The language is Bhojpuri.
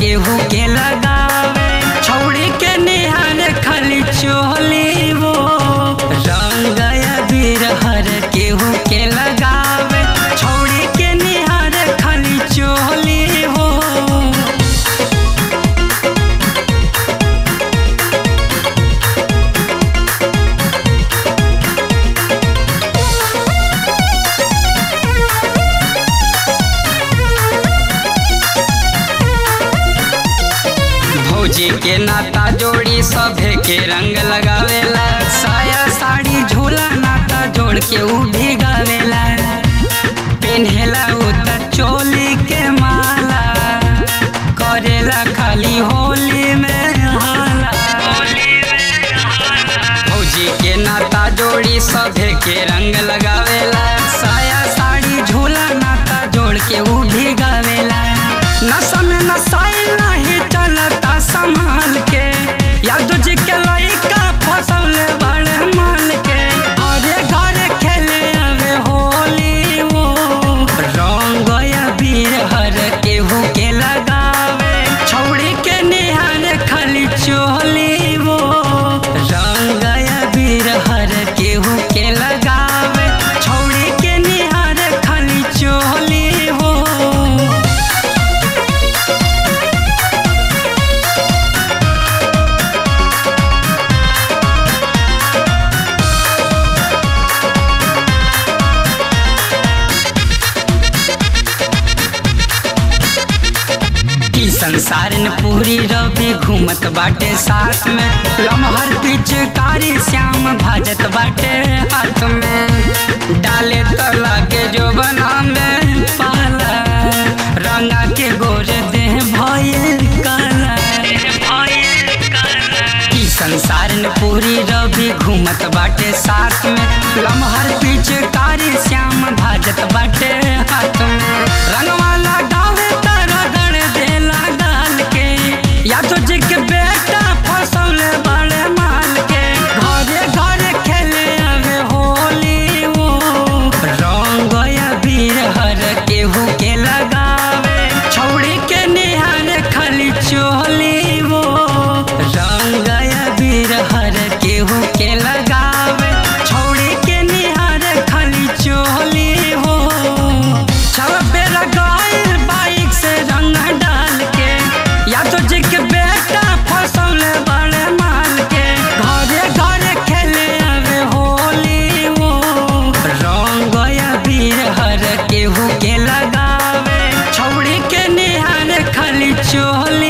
केहू के लगावे छौड़ी के निहार खाली चोली वो रंग अबीर हर केहू के लगावे छौड़ी के निहार खाली चोली हो भौजी के नाता जोड़ी सभे के रंग लगावेला साया साड़ी झोला नाता जोड़ के उ भी गावेला पेन्हेला उ त चोली के माला करेला खाली होली में हाला भौजी के नाता जोड़ी सभे के रंग लगावेला साया साड़ी झोला नाता जोड़ के उ भी गावेला नशा में नशाई नहीं चलता संभाल के यादव जी के लइका फसल बड़े मान के अरे घरे खेले आवे होली वो रंग अबीर हर केहू के लगावे छौड़ी के निहार खाली चोली वो रंग अबीर हर केहू के लगावे छौड़ी के निहार खाली चोली हो ई संसार न पूरी रवि घूमत बाटे साथ में लमहर पिचकारी श्याम भाजत बाटे हाथ में डाले तो लागे जो बना में पाला रंगा के गोरे देह भइल काला ई संसार न पूरी रवि घूमत बाटे साथ में लमहर पिचकारी श्याम भाजत बाटे हाथ में रंगवा लगावे तारा गण देला डाल के या तो जी के बेटा फसौले बड़े माल के घरे घरे खेले आवे होली वो रंग अबीर हर केहू के लगावे छौड़ी के निहार खाली चोली वो रंग अबीर हर केहू के लगावे छौड़ी के निहार खाली चोली हो छव बेरा गइल बाइक से रंग डाल के या तो जी के बेटा फसौले बड़े माल के घरे घरे खेले आवे होली वो रंग अबीर हर केहू के लगावे छौड़ी के निहार खाली चोली